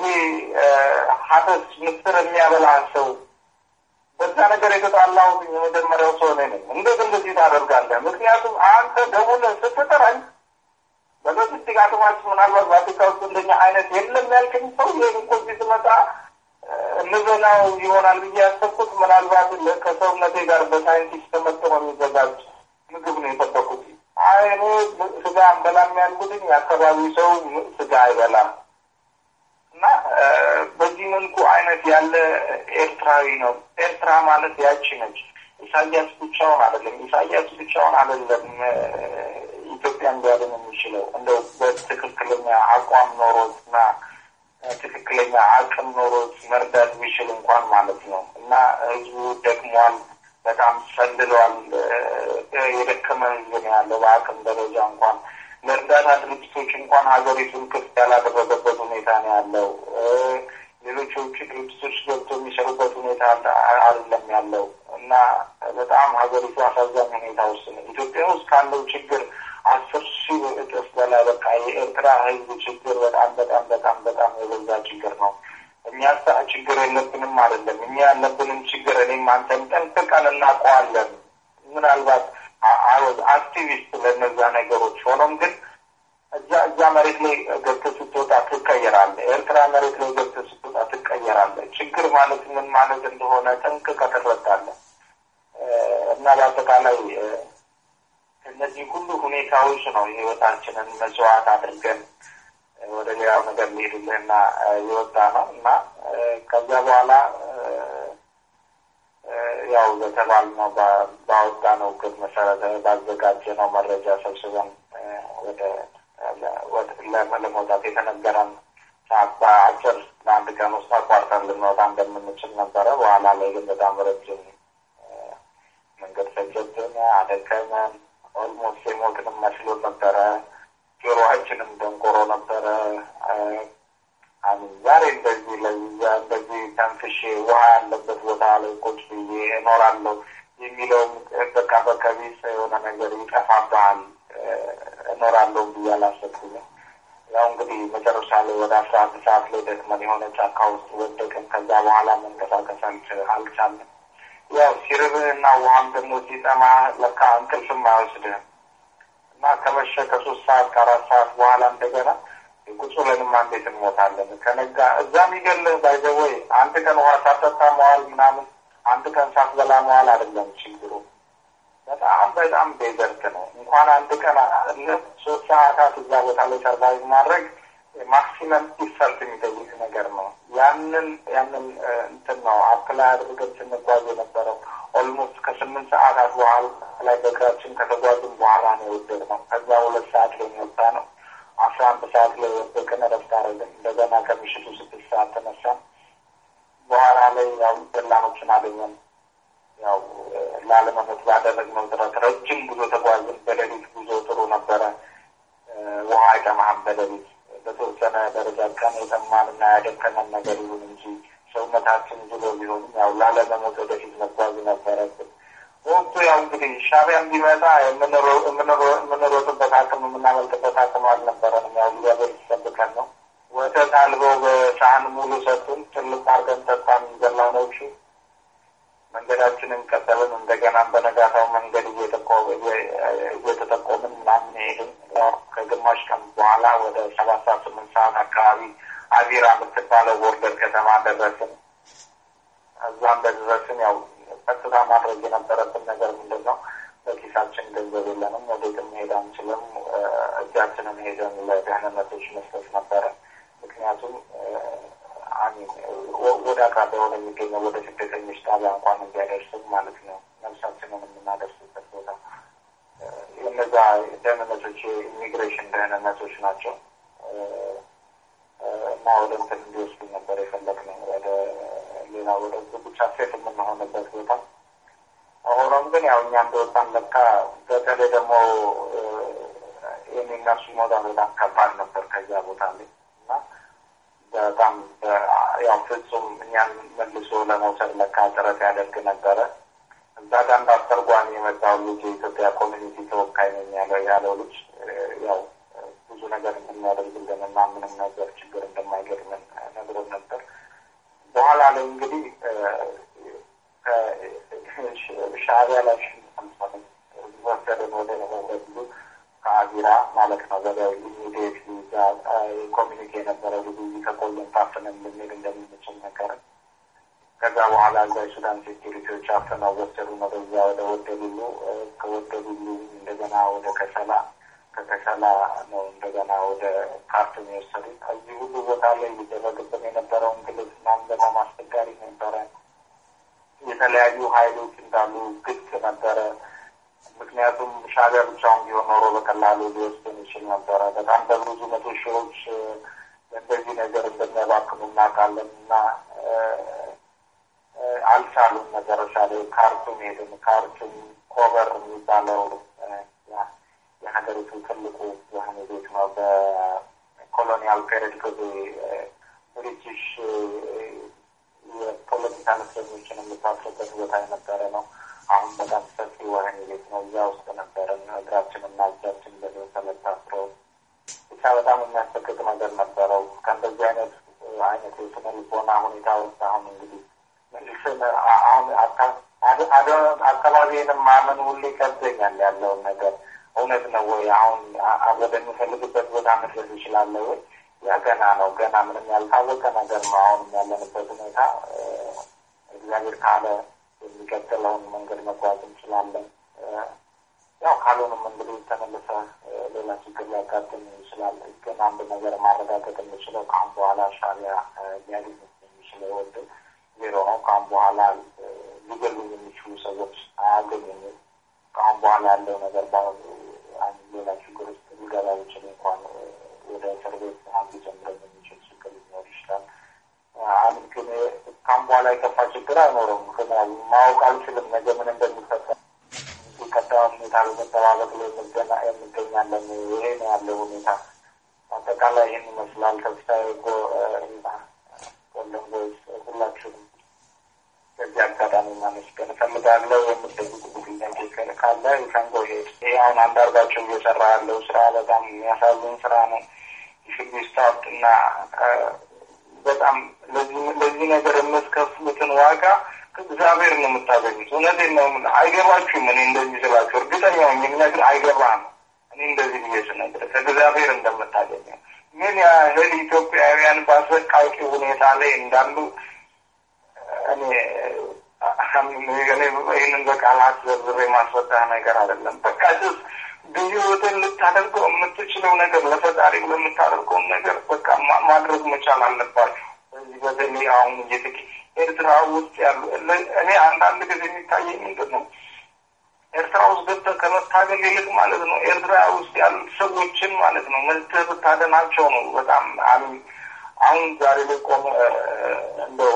ሀተስ ምስር የሚያበላ ሰው በዛ ነገር የተጣላሁት የመጀመሪያው ሰው እኔ ነኝ። እንዴት እንደዚህ ታደርጋለህ? ምክንያቱም አንተ ደውለህ ስትጠራኝ በሎጂስቲክ አቅማችን ምናልባት በአፍሪካ ውስጥ እንደኛ አይነት የለም ያልከኝ ሰው ይህ እኮ እዚህ ስመጣ እንበላው ይሆናል ብዬ ያሰብኩት ምናልባት ከሰውነቴ ጋር በሳይንቲስት ተመጥኖ የሚዘጋጅ ምግብ ነው የጠበቁት። አይ እኔ ስጋ አንበላም ያልኩትኝ የአካባቢው ሰው ስጋ አይበላም እና በዚህ መልኩ አይነት ያለ ኤርትራዊ ነው። ኤርትራ ማለት ያቺ ነች። ኢሳያስ ብቻውን አይደለም። ኢሳያስ ብቻውን አይደለም ኢትዮጵያን ሊያድን የሚችለው እንደው በትክክለኛ አቋም ኖሮት እና ትክክለኛ አቅም ኖሮት መርዳት ቢችል እንኳን ማለት ነው እና ህዝቡ ደክሟል፣ በጣም ሰልሏል። የደከመ ህዝብ ነው ያለው በአቅም ደረጃ እንኳን ለእርዳታ ድርጅቶች እንኳን ሀገሪቱን ክፍት ያላደረገበት ሁኔታ ነው ያለው። ሌሎች የውጭ ድርጅቶች ገብቶ የሚሰሩበት ሁኔታ አይደለም ያለው እና በጣም ሀገሪቱ አሳዛኝ ሁኔታ ውስጥ ነው። ኢትዮጵያ ውስጥ ካለው ችግር አስር ሺህ እጥፍ በላይ በቃ የኤርትራ ህዝብ ችግር በጣም በጣም በጣም በጣም የበዛ ችግር ነው። እኛ ችግር የለብንም አይደለም። እኛ ያለብንም ችግር እኔም አንተም ጠንቅቀን እናውቀዋለን። ምናልባት አወዝ አክቲቪስት ለእነዛ ነገሮች ሆኖም ግን እዛ እዛ መሬት ላይ ገብተህ ስትወጣ ትቀየራለህ። ኤርትራ መሬት ላይ ገብተህ ስትወጣ ትቀየራለህ። ችግር ማለት ምን ማለት እንደሆነ ጠንቅቀህ ትረዳለህ እና በአጠቃላይ እነዚህ ሁሉ ሁኔታዎች ነው የህይወታችንን መስዋዕት አድርገን ወደ ሌላው ነገር ሊሄድልህና የወጣ ነው እና ከዚያ በኋላ ያው በተባልነው ባወጣነው እቅድ መሰረተ ባዘጋጀነው መረጃ ሰብስበን ወደ ለመውጣት የተነገረን ሰዓት በአጭር ለአንድ ቀን ውስጥ አቋርጠን ልንወጣ እንደምንችል ነበረ። በኋላ ላይ ግን በጣም ረጅም መንገድ ፈጀብን፣ አደከመን። ኦልሞስት የሞትንም መስሎ ነበረ። ጆሮአችንም ደንቆሮ ነበረ። አሚን ዛሬ እንደዚህ ለዛ እንደዚህ ተንፍሼ ውሃ ያለበት ቦታ ላይ ቁጭ ብዬ እኖራለሁ የሚለውም በቃ በከቢስ የሆነ ነገር ይጠፋብሃል። እኖራለሁ ብዬ አላሰብኩኝም። ያው እንግዲህ መጨረሻ ላይ ወደ አስራ አንድ ሰዓት ላይ ደክመን የሆነ ጫካ ውስጥ ወደቅን። ከዛ በኋላ መንቀሳቀስ አልቻለም። ያው ሲርብህና ውሃም ደግሞ ሲጠማ ለካ እንቅልፍም አይወስድህም እና ከመሸ ከሶስት ሰዓት ከአራት ሰዓት በኋላ እንደገና ቁጭ ብለንማ እንዴት እንሞታለን? ከነጋ እዛ የሚገልህ ባይዘወይ አንድ ቀን ውሃ ሳጠጣ መዋል ምናምን አንድ ቀን ሳትበላ መዋል አይደለም ችግሩ። በጣም በጣም ዴዘርት ነው። እንኳን አንድ ቀን ሶስት ሰዓታት እዛ ቦታ ላይ ሰርቫይቭ ማድረግ ማክሲመም ኢፈርት የሚጠይቅ ነገር ነው። ያንን ያንን እንትን ነው አፕላይ አድርገን ስንጓዝ የነበረው ኦልሞስት ከስምንት ሰዓታት በኋላ ላይ በእግራችን ከተጓዝን በኋላ ነው የወደቅነው። ከዛ ሁለት ሰዓት ላይ የወጣ ነው። አስራ አንድ ሰዓት ላይ ወደቅን፣ እረፍት አደረግን። እንደገና ከምሽቱ ስድስት ሰዓት ተነሳን። በኋላ ላይ ያው ደላኖችን አገኘን። ያው ላለመሞት ባደረግነው ጥረት ረጅም ጉዞ ተጓዝን። በሌሊት ጉዞ ጥሩ ነበረ። ውሃ አይጠማህም በሌሊት በተወሰነ ደረጃ ቀን የጠማን እና ያደከመን ነገር ይሁን እንጂ ሰውነታችን ዝሎ ቢሆንም ያው ላለመሞት ወደፊት መጓዝ ነበረብን። ወቅቱ ያው እንግዲህ ሻዕቢያም ቢመጣ የምንሮጥበት አቅም የምናመልጥበት አቅም አልነበረንም። ያው እግዚአብሔር ሲጠብቀን ነው። ወተት አልበው በሳህን ሙሉ ሰጡን። ትልቅ አድርገን ጠጣን። ገላኖቹ መንገዳችንን ቀጠልን። እንደገናም በነጋታው መንገድ እየተጠቆምን ምናምን ሄድን። ከግማሽ ቀን በኋላ ወደ ሰባት ሰዓት ስምንት ሰዓት አካባቢ አቢራ የምትባለው ቦርደር ከተማ ደረስን። እዛም በደረስን ያው ቀጥታ ማድረግ የነበረብን ነገር ምንድን ነው? በኪሳችን ገንዘብ የለንም፣ ወዴትም መሄድ አንችልም። እጃችንን ሄደን ለደህንነቶች መስጠት ነበረ። ምክንያቱም ወደ አቅራቢያ ወደ የሚገኘው ወደ ስደተኞች ጣቢያ እንኳን እንዲያደርስም ማለት ነው ነፍሳችንን የምናደርስበት ቦታ እነዛ ደህንነቶች የኢሚግሬሽን ደህንነቶች ናቸው እና ወደ እንትን እንዲወስዱ ነበር የፈለግነው ወደ ሌላ ወደ ብቻ ሴት የምንሆንበት ቦታ። ሆኖም ግን ያው እኛ እንደወጣን ለካ በተለይ ደግሞ የሚነሱ ሞታ በጣም ከባድ ነበር ከዚያ ቦታ ላይ እና በጣም ያው ፍጹም እኛን መልሶ ለመውሰድ ለካ ጥረት ያደርግ ነበረ። እዛ ጋር እንደ አስተርጓሚ የመጣው ልጅ የኢትዮጵያ ኮሚኒቲ ተወካይ ነኝ ያለው ያለው ልጅ ያው ብዙ ነገር እንደሚያደርግልን እና ምንም ነገር ችግር እንደማይገጥምን ነግሮን ነበር። በኋላ ላይ እንግዲህ ሻዕቢያ ላይ ወሰደን ወደ ወደ ከአቢራ ማለት ነው ወደ ኢሚዲየት ኮሚኒቲ የነበረ ብዙ ከቆየን ታፍነን ልንሄድ እንደምንችል ነገርን። ከዛ በኋላ እዛ የሱዳን ሴኪሪቲዎች አፍነው ወሰዱን ወደዛ ወደ ወደሉሉ ከወደሉሉ እንደገና ወደ ከሰላ ከከሰላ ነው እንደገና ወደ ካርቱም የወሰዱት። እዚህ ሁሉ ቦታ ላይ ሊደረግብን የነበረው እንግልት ምናምን በጣም አስቸጋሪ ነበረ። የተለያዩ ሀይሎች እንዳሉ ግልጽ ነበረ። ምክንያቱም ሻዕቢያ ብቻውን ቢሆን ኖሮ በቀላሉ ሊወስድን ይችል ነበረ። በጣም በብዙ መቶ ሺዎች እንደዚህ ነገር እንደሚያባክኑ እናውቃለን እና አልቻሉም። መጨረሻ ላይ ካርቱም ሄድን። ካርቱም ኮበር የሚባለው የሀገሪቱ ትልቁ ወህኒ ቤት ነው። በኮሎኒያል ፔሪድ ጊዜ ብሪቲሽ የፖለቲካ እስረኞችን የምታስሩበት ቦታ የነበረ ነው። አሁን በጣም ሰፊ ወህኒ ቤት ነው። እዛ ውስጥ ነበረን። እግራችንና እጃችን በሰንሰለት ታስረው ብቻ በጣም የሚያስፈቅቅ ነገር ነበረው። ከእንደዚህ አይነት አይነት የስነ ልቦና ሁኔታ ውስጥ አሁን እንግዲህ መልስን አሁን አካባቢንም ማመን ሁሉ ይከብደኛል። ያለውን ነገር እውነት ነው ወይ አሁን ወደሚፈልግበት ቦታ መድረስ ይችላለ ወይ? ያ ገና ነው። ገና ምንም ያልታወቀ ነገር ነው። አሁንም ያለንበት ሁኔታ እግዚአብሔር ካለ የሚቀጥለውን መንገድ መጓዝ እንችላለን። ያው ካልሆንም እንግዲህ ተመልሰ ሌላ ችግር ሊያጋጥም ይችላል። ግን አንድ ነገር ማረጋገጥ የምችለው ከአሁን በኋላ ሻዕቢያ ሊያገኝ የሚችለው ወንድም ዜሮ ነው። ከአሁን በኋላ ሊገሉ የሚችሉ ሰዎች አያገኙም። ከአሁን በኋላ ያለው ነገር በአሁኑ ሌላ ችግር ውስጥ ሊገባ ይችል እንኳን ወደ እስር ቤት አንዱ ጀምረን የሚችል ችግር ሊኖር ይችላል። አሁን ግን ከአሁን በኋላ የከፋ ችግር አይኖረም። ግን ማወቅ አልችልም ነገ ምን እንደሚፈጠር ቀጣዩን ሁኔታ በመጠባበቅ ላይ የምገኛለን። ይሄ ነው ያለው ሁኔታ። አጠቃላይ ይህን ይመስላል። ተስፋዬ ወንድም ቦይስ ሁላችሁም በዚህ አጋጣሚ ማመስገን እፈልጋለሁ። የምትጠይቁ ጥያቄ ካለ ከንጎ ሄድ ይሄ አሁን አንዳርጋቸው እየሰራ ያለው ስራ በጣም የሚያሳዝን ስራ ነው። ሽግ ስታርት እና በጣም ለዚህ ነገር የምትከፍሉትን ዋጋ እግዚአብሔር ነው የምታገኙት። እውነቴን ነው። አይገባችሁም። እኔ እንደዚህ ስላችሁ እርግጠኛ ሆኜ የምነግርህ አይገባህም። እኔ እንደዚህ ብዬ ስነግርህ ከእግዚአብሔር እንደምታገኘው ምን ያህል ኢትዮጵያውያን በአሰቃቂ ሁኔታ ላይ እንዳሉ እኔ ይህንን በቃላት ዘርዝሬ ማስረዳህ ነገር አይደለም። በቃ ስ በህይወትን ልታደርገው የምትችለው ነገር ለፈጣሪ የምታደርገውን ነገር በቃ ማድረግ መቻል አለባችሁ። በዚህ በተለይ አሁን እየተኬ ኤርትራ ውስጥ ያሉ እኔ አንዳንድ ጊዜ የሚታየኝ ምንድን ነው ኤርትራ ውስጥ ገብተህ ከመታገል ይልቅ ማለት ነው ኤርትራ ውስጥ ያሉት ሰዎችን ማለት ነው መዝተህ ብታደናቸው ነው በጣም አሁን ዛሬ ላይ ቆመ እንደው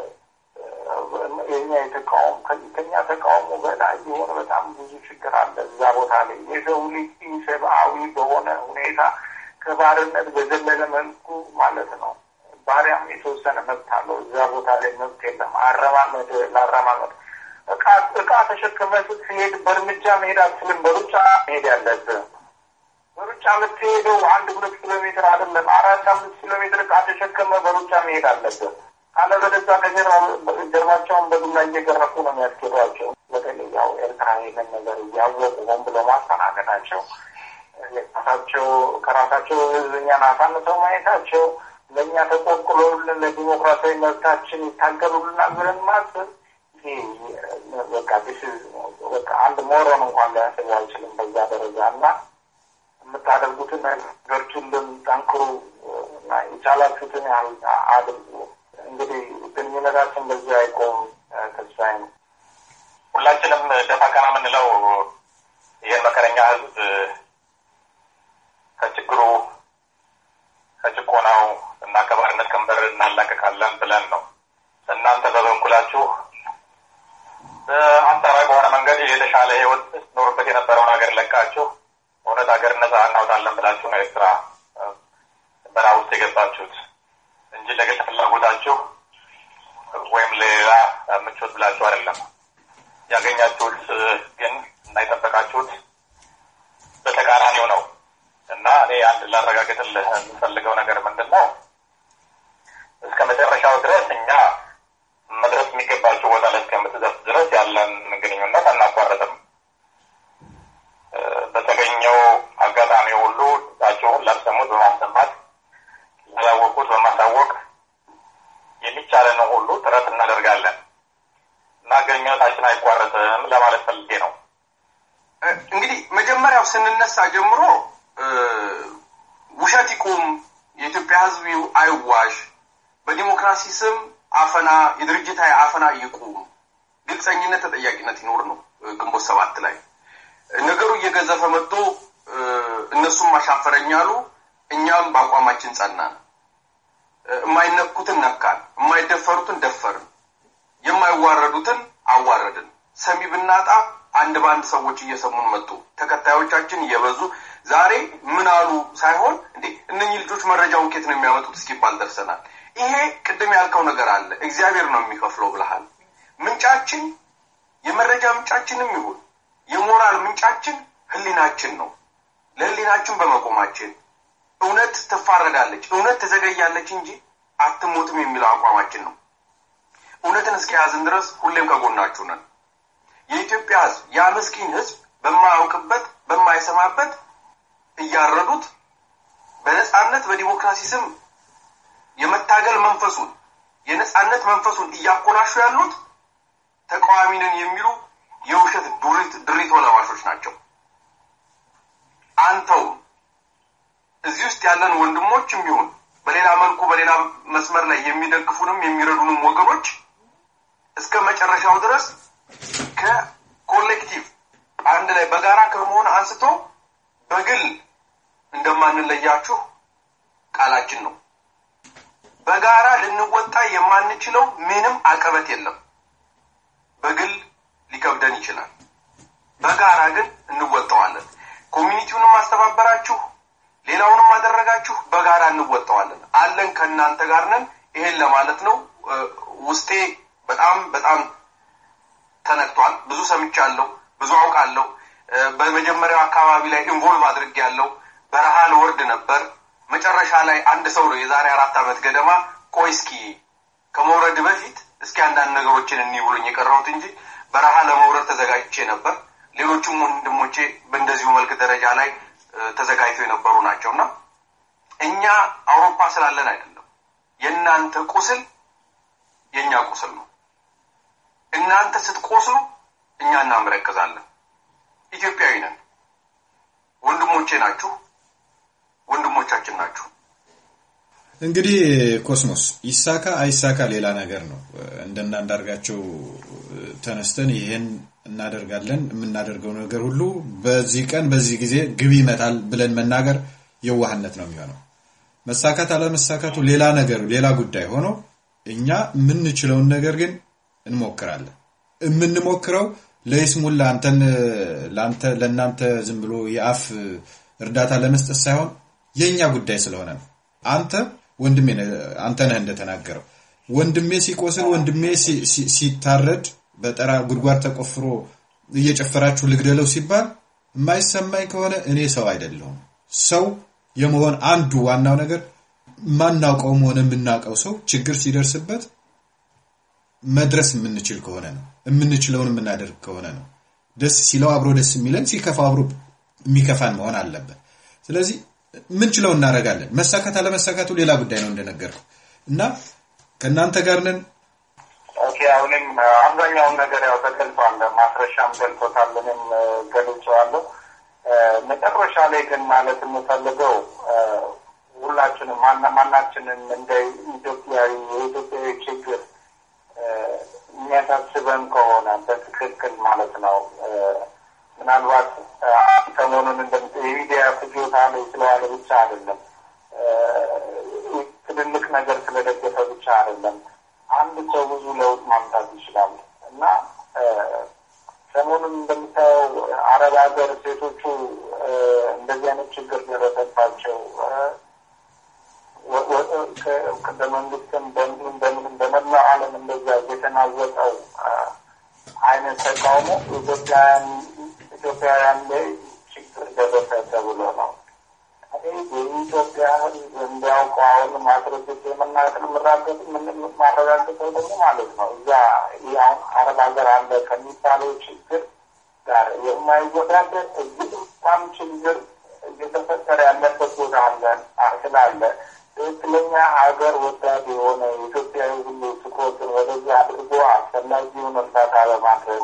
የኛ የተቃውሞ ከኛ ተቃውሞ በላይ የሆነ በጣም ብዙ ችግር አለ እዛ ቦታ ላይ የሰው ልጅ ሰብአዊ በሆነ ሁኔታ ከባርነት በዘለለ መልኩ ማለት ነው ባሪያም የተወሰነ መብት አለው። እዛ ቦታ ላይ መብት የለም። አረማመድ ለአረማመድ እቃ እቃ ተሸክመ ስትሄድ በእርምጃ መሄድ አትችልም። በሩጫ መሄድ ያለብህ በሩጫ የምትሄደው አንድ ሁለት ኪሎ ሜትር አይደለም፣ አራት አምስት ኪሎ ሜትር እቃ ተሸክመ በሩጫ መሄድ አለብህ። ካለበለዚያ ከጀርባቸውን በዱላ እየገረፉ ነው የሚያስኬዷቸው። በተለይ ያው ኤርትራ ይህንን ነገር እያወቁ ሆን ብሎ ማስተናገዳቸው ራሳቸው ከራሳቸው ህዝብኛን አሳንሰው ማየታቸው ለእኛ ተቆርቁሎልን ለዲሞክራሲያዊ መብታችን ይታገሉልናል ብለን ማስብ በቃ በቃ አንድ ሞሮን እንኳን ሊያስቡ አይችልም በዛ ደረጃ እና የምታደርጉትን ነገርችልን ጠንክሩ እና የቻላችሁትን ያህል አድርጉ። እንግዲህ ግንኙነታችን በዚህ አይቆም። ተስፋዬ ነው። ሁላችንም ደፋ ቀና የምንለው ይህን መከረኛ ህዝብ ከችግሩ ከጭቆናው እና ከባርነት ቀንበር እናላቀቃለን ብለን ነው። እናንተ በበኩላችሁ አንጻራዊ በሆነ መንገድ የተሻለ ህይወት ኖሩበት የነበረውን ሀገር ለቃችሁ እውነት ሀገር ነጻ እናውጣለን ብላችሁ ነው ኤርትራ በረሃ ውስጥ የገባችሁት እንጂ ለግል ፍላጎታችሁ ወይም ለሌላ ምቾት ብላችሁ አይደለም። ያገኛችሁት ግን እና የጠበቃችሁት በተቃራኒው ነው እና እኔ አንድ ላረጋግጥልህ የምፈልገው ነገር ምንድን ነው? እስከ መጨረሻው ድረስ እኛ መድረስ የሚገባቸው ቦታ ላይ እስከምትደርስ ድረስ ያለን ግንኙነት አናቋረጥም። በተገኘው አጋጣሚ ሁሉ ድምጻችሁን ላልሰሙት በማሰማት ላላወቁት በማሳወቅ የሚቻለን ሁሉ ጥረት እናደርጋለን እና ግንኙነታችን አይቋረጥም ለማለት ፈልጌ ነው። እንግዲህ መጀመሪያው ስንነሳ ጀምሮ ውሸት ይቁም፣ የኢትዮጵያ ሕዝብ አይዋሽ፣ በዲሞክራሲ ስም አፈና የድርጅታዊ አፈና ይቁም፣ ግልጸኝነት፣ ተጠያቂነት ይኖር ነው ግንቦት ሰባት ላይ ነገሩ እየገዘፈ መጥቶ እነሱም አሻፈረኝ አሉ። እኛም በአቋማችን ጸናን። የማይነኩትን ነካን፣ የማይደፈሩትን ደፈርን፣ የማይዋረዱትን አዋረድን። ሰሚ ብናጣ አንድ በአንድ ሰዎች እየሰሙን መጡ። ተከታዮቻችን እየበዙ ዛሬ ምን አሉ ሳይሆን እንዴ እነኚህ ልጆች መረጃውን ኬት ነው የሚያመጡት እስኪባል ደርሰናል። ይሄ ቅድም ያልከው ነገር አለ። እግዚአብሔር ነው የሚከፍለው ብለሃል። ምንጫችን የመረጃ ምንጫችንም ይሁን የሞራል ምንጫችን ህሊናችን ነው። ለህሊናችን በመቆማችን እውነት ትፋረዳለች፣ እውነት ትዘገያለች እንጂ አትሞትም የሚለው አቋማችን ነው። እውነትን እስከያዝን ድረስ ሁሌም ከጎናችሁ ነን። የኢትዮጵያ ህዝብ ያ ምስኪን ህዝብ በማያውቅበት በማይሰማበት እያረዱት በነጻነት በዲሞክራሲ ስም የመታገል መንፈሱን የነጻነት መንፈሱን እያኮላሹ ያሉት ተቃዋሚ ነን የሚሉ የውሸት ድሪቶ ለባሾች ናቸው። አንተው እዚህ ውስጥ ያለን ወንድሞችም ይሁን በሌላ መልኩ በሌላ መስመር ላይ የሚደግፉንም የሚረዱንም ወገኖች እስከ መጨረሻው ድረስ ከኮሌክቲቭ አንድ ላይ በጋራ ከመሆን አንስቶ በግል እንደማንለያችሁ ቃላችን ነው። በጋራ ልንወጣ የማንችለው ምንም አቀበት የለም። በግል ሊከብደን ይችላል። በጋራ ግን እንወጣዋለን። ኮሚኒቲውንም አስተባበራችሁ፣ ሌላውንም አደረጋችሁ፣ በጋራ እንወጣዋለን። አለን፣ ከእናንተ ጋር ነን። ይሄን ለማለት ነው። ውስጤ በጣም በጣም ተነክቷል። ብዙ ሰምቻለሁ፣ ብዙ አውቃለሁ። በመጀመሪያው አካባቢ ላይ ኢንቮልቭ አድርጌ ያለው በረሃ ልወርድ ነበር። መጨረሻ ላይ አንድ ሰው ነው የዛሬ አራት ዓመት ገደማ ቆይ እስኪ ከመውረድ በፊት እስኪ አንዳንድ ነገሮችን እኒ ብሎኝ የቀረሁት እንጂ በረሃ ለመውረድ ተዘጋጅቼ ነበር። ሌሎቹም ወንድሞቼ በእንደዚሁ መልክ ደረጃ ላይ ተዘጋጅተው የነበሩ ናቸው እና እኛ አውሮፓ ስላለን አይደለም። የእናንተ ቁስል የእኛ ቁስል ነው። እናንተ ስትቆስሉ እኛ እናመረቅዛለን። ኢትዮጵያዊ ነን። ወንድሞቼ ናችሁ፣ ወንድሞቻችን ናችሁ። እንግዲህ ኮስሞስ ይሳካ አይሳካ ሌላ ነገር ነው። እንደና አንዳርጋቸው ተነስተን ይሄን እናደርጋለን የምናደርገው ነገር ሁሉ በዚህ ቀን በዚህ ጊዜ ግብ ይመታል ብለን መናገር የዋህነት ነው የሚሆነው። መሳካት አለመሳካቱ ሌላ ነገር ሌላ ጉዳይ ሆኖ እኛ የምንችለውን ነገር ግን እንሞክራለን። የምንሞክረው ለይስሙላ አንተን ለአንተ ለእናንተ ዝም ብሎ የአፍ እርዳታ ለመስጠት ሳይሆን የእኛ ጉዳይ ስለሆነ ነው። አንተ ወንድሜ አንተ ነህ እንደተናገረው ወንድሜ ሲቆስል ወንድሜ ሲታረድ በጠራ ጉድጓድ ተቆፍሮ እየጨፈራችሁ ልግደለው ሲባል የማይሰማኝ ከሆነ እኔ ሰው አይደለሁም። ሰው የመሆን አንዱ ዋናው ነገር ማናውቀውም ሆነ የምናውቀው ሰው ችግር ሲደርስበት መድረስ የምንችል ከሆነ ነው። የምንችለውን የምናደርግ ከሆነ ነው። ደስ ሲለው አብሮ ደስ የሚለን ሲከፋ አብሮ የሚከፋን መሆን አለበት። ስለዚህ ምንችለው እናደርጋለን። መሳካት አለመሳካቱ ሌላ ጉዳይ ነው እንደነገርኩ እና ከእናንተ ጋር ነን። ኦኬ አሁንም አብዛኛውን ነገር ያው ተገልጿል። ማስረሻም ገልጾታል፣ እኔም ገልጬዋለሁ። መጨረሻ ላይ ግን ማለት የምፈልገው ሁላችንም ማናችንም እንደ ኢትዮጵያዊ የኢትዮጵያዊ ችግር የሚያሳስበን ከሆነ በትክክል ማለት ነው ምናልባት ሰሞኑን እንደ የሚዲያ ፍጆታ ላይ ስለዋለ ብቻ አይደለም፣ ትልልቅ ነገር ስለደገፈ ብቻ አይደለም። አንድ ሰው ብዙ ለውጥ ማምጣት ይችላል እና ሰሞኑን እንደምታየው አረብ ሀገር ሴቶቹ እንደዚህ አይነት ችግር ደረሰባቸው። በመንግስትም በምንም በምንም በመላው ዓለም እንደዛ የተናወጠው አይነት ተቃውሞ ኢትዮጵያውያን ኢትዮጵያውያን ላይ ችግር ደረሰ ተብሎ ነው። የኢትዮጵያ ሕዝብ እንዲያውቀው አሁን ማስረጀት የምናቅል ምራገጥ ማረጋገጠው ደግሞ ማለት ነው እዛ አሁን አረብ ሀገር አለ ከሚባለው ችግር ጋር የማይወዳደር እዚህ በጣም ችግር እየተፈጠረ ያለበት ቦታ አለ ስላለ ትክክለኛ ሀገር ወዳድ የሆነ ኢትዮጵያዊ ሁሉ ትኩረትን ወደዚህ አድርጎ አስፈላጊውን እርዳታ በማድረግ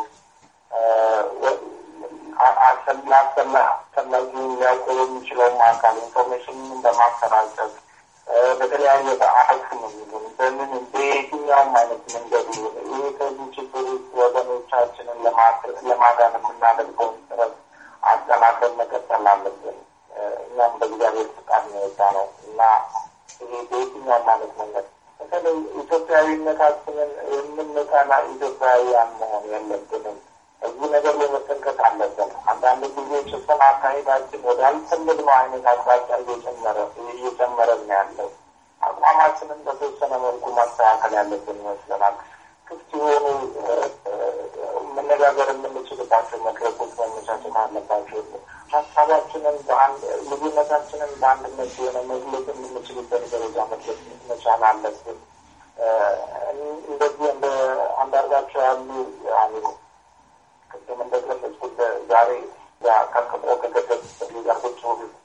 አስፈላጊውን ሊያውቀው የሚችለውም አካል ኢንፎርሜሽንን በማሰራጨት በተለያየ በአፍ ነው የሚሆን በምን በየትኛውም አይነት መንገድ ይሁን ይህ ከዚህ ችግር ውስጥ ወገኖቻችንን ለማዳን የምናደርገውን ጥረት አጠናክረን መቀጠል አለብን። እኛም በእግዚአብሔር ፍቃድ ነው የወጣ ነው እና ይሄ በየትኛውም አይነት መንገድ በተለይ ኢትዮጵያዊነታችንን የምንጠላ ኢትዮጵያውያን መሆን የለብንም። እዚህ ነገር ላይ መጠንቀቅ አለብን። አንዳንድ ጊዜ ጭፍን አካሄዳችን ወደ አልፈለግነው አይነት አቅጣጫ እየጨመረ እየጨመረ ነው ያለው። አቋማችንን በተወሰነ መልኩ ማስተካከል ያለብን ይመስለናል። ክፍት የሆኑ መነጋገር የምንችልባቸው መድረኮች መመቻቸት አለባቸው። ሀሳባችንን ልዩነታችንን በአንድነት የሆነ መግለጽ የምንችልበት ደረጃ መድረስ መቻል አለብን። እንደዚህ እንደ አንዳርጋቸው ያሉ አሚኑ ቅድም እንደገለጽኩት ዛሬ ቀጥቆ ከገደብ ሊጋርቶች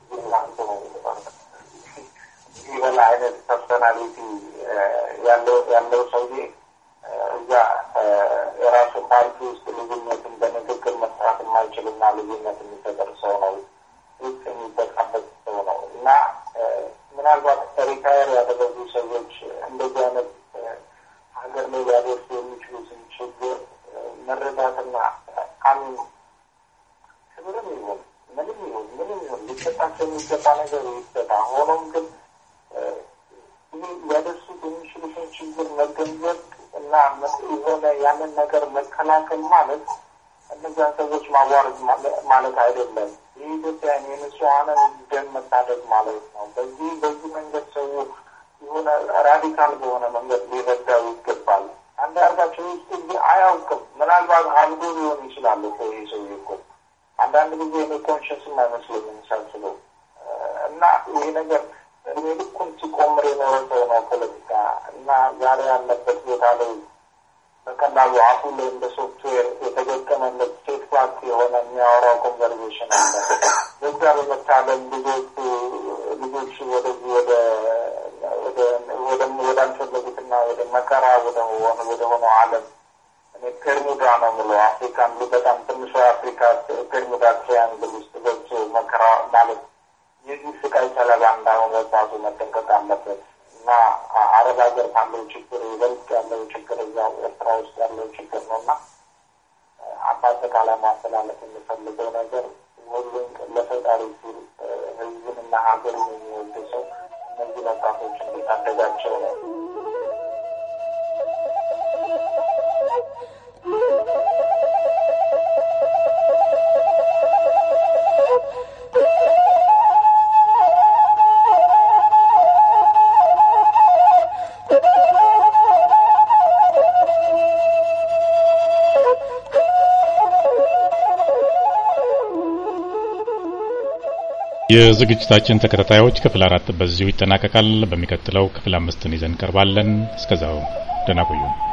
ይበላ አይነት ፐርሶናሊቲ ያለው ያለው ሰውዬ እዛ የራሱ ፓርቲ ውስጥ ልዩነትን በንግግር መስራት የማይችልና ልዩነት የሚፈጠር ሰው ነው ውስጥ የሚበቃበት ሰው ነው እና ምናልባት ሪታየር ያደረጉ ሰዎች እንደዚህ አይነት ሀገር ላይ ሊያደርሱ የሚችሉትን ችግር መረዳትና አሚን ክብርም ይሁን ምንም ይሁን ምንም ይሁን ሊሰጣቸው የሚገባ ነገር ይሰጣ። ሆኖም ግን ይህ ሊያደርሱት የሚችሉትን ችግር መገንዘብ እና የሆነ ያንን ነገር መከላከል ማለት እነዚያን ሰዎች ማዋረድ ማለት አይደለም። የኢትዮጵያን የንጹሐንን ደም መታደግ ማለት ነው። በዚህ በዚህ መንገድ ሰው የሆነ ራዲካል በሆነ መንገድ ሊረዳው ይገባል። አንዳርጋቸው ውስጥ እዚህ አያውቅም። ምናልባት አብዶ ሊሆን ይችላል እኮ ይህ ሰው እኮ አንዳንድ ጊዜ እኔ ኮንሽስም አይመስለኝም ሳስበው እና ይህ ነገር እድሜ ልኩን ሲቆምር የኖረ ሰው ነው ፖለቲካ እና ዛሬ ያለበት ቦታ ላይ በቀላሉ አፉ ላይ እንደ ሶፍትዌር የተገጠመለት ስቴት ፓርክ የሆነ የሚያወራው ኮንቨርሴሽን አለ። በዛ በመታለል ልጆቹ ልጆቹ ወደዚህ ወደ ወዳልፈለጉትና ወደ መከራ ወደ ሆነው ዓለም እኔ ፔርሙዳ ነው የምለው አፍሪካን በጣም ትንሿ አፍሪካ ፔርሙዳ ትሪያንግል ውስጥ ገብቶ መከራ ማለት የዚህ ስቃይ ሰለባ እንዳሆነ ወጣቱ መጠንቀቅ አለበት እና አረብ ሀገር ካለው ችግር ይበልጥ ያለው ችግር እዛው ኤርትራ ውስጥ ያለው ችግር ነው እና በአጠቃላይ ማስተላለፍ የምፈልገው ነገር ሁሉም ለፈጣሪ ሲል ህዝብንና ሀገርን የሚወድ ሰው እነዚህ ወጣቶች እንዲታደጋቸው ነው። የዝግጅታችን ተከታታዮች ክፍል አራት በዚሁ ይጠናቀቃል። በሚቀጥለው ክፍል አምስትን ይዘን እንቀርባለን። እስከዛው ደህና ቆዩ።